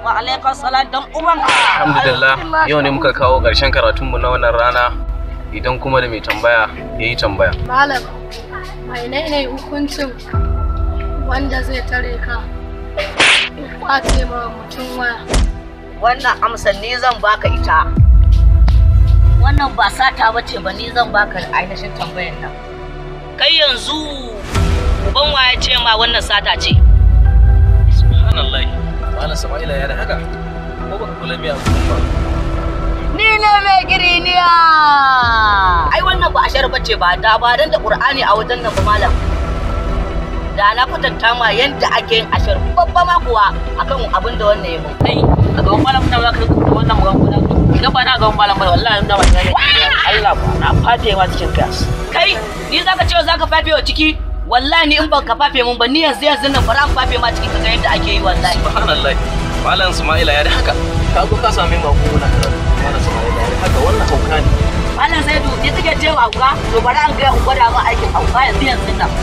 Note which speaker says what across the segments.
Speaker 1: Wa alaikum salam dan uban
Speaker 2: Alhamdulillah yau ne muka kawo ƙarshen karatunmu na wannan rana idan kuma da mai tambaya ya yi tambaya.
Speaker 3: Malam, mai ne hukuncin wanda zai tare ka ya kwace ma mutum waya.
Speaker 1: Wannan amsar ni zan baka ita. Wannan ba sata bace ba ni zan baka ainihin tambayar nan. Kai yanzu uban waye ce ma wannan sata ce?
Speaker 2: Subhanallah. Malam Sama'ila ya da haka. Ko baka kula biya ba.
Speaker 1: Ni ne mai giriniya. Ai wannan ba ashar bace ba da ba dan da Qur'ani a wajen nan ba malam. Da na kwatanta ma yanda ake yin ashar babba ma kuwa akan abin da wannan ya mun.
Speaker 4: kai a gaban malam da zaka rubuta wannan magana idan ba na gaban malam ba wallahi da ba ne Allah ba na fate ma cikin gas
Speaker 1: Kai ni zaka ce zaka fafe wa ciki wallahi ni in ba ka fafe mun ba ni yanzu yanzu nan bara ka fafe ma ciki kaga yadda ake yi wallahi.
Speaker 2: Subhanallah. Malam Sama'ila ya da haka. Ka zo ka same mu ko na karatu. Malam Sama'ila ya da haka wannan hauka ne.
Speaker 1: Malam Zaidu ni take ce wa hauka to bari an ga in gwada ma aikin hauka yanzu yanzu nan.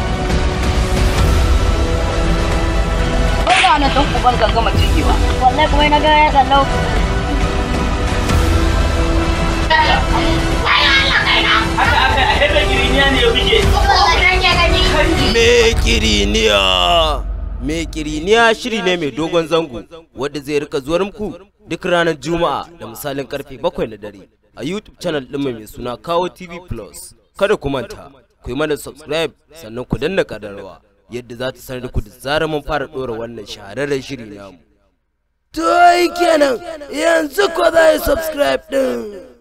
Speaker 1: Ba na dan uban kan gama cikewa.
Speaker 3: Wallahi kuma na ga ya sallau.
Speaker 4: haka aka a hebe giriniya ne ya bige
Speaker 5: Mekiriniya Mekiriniya shiri ne mai dogon zango wadda zai rika zuwar muku duk ranar Juma'a da misalin karfe bakwai na dare a YouTube channel ɗinmu mai suna Kawo TV Plus. Kada ku manta, ku yi mana subscribe sannan ku danna kadarwa yadda za ta sanar da ku da zarar mun fara ɗora wannan shahararren shiri namu. To kenan yanzu ko za yi subscribe ɗin.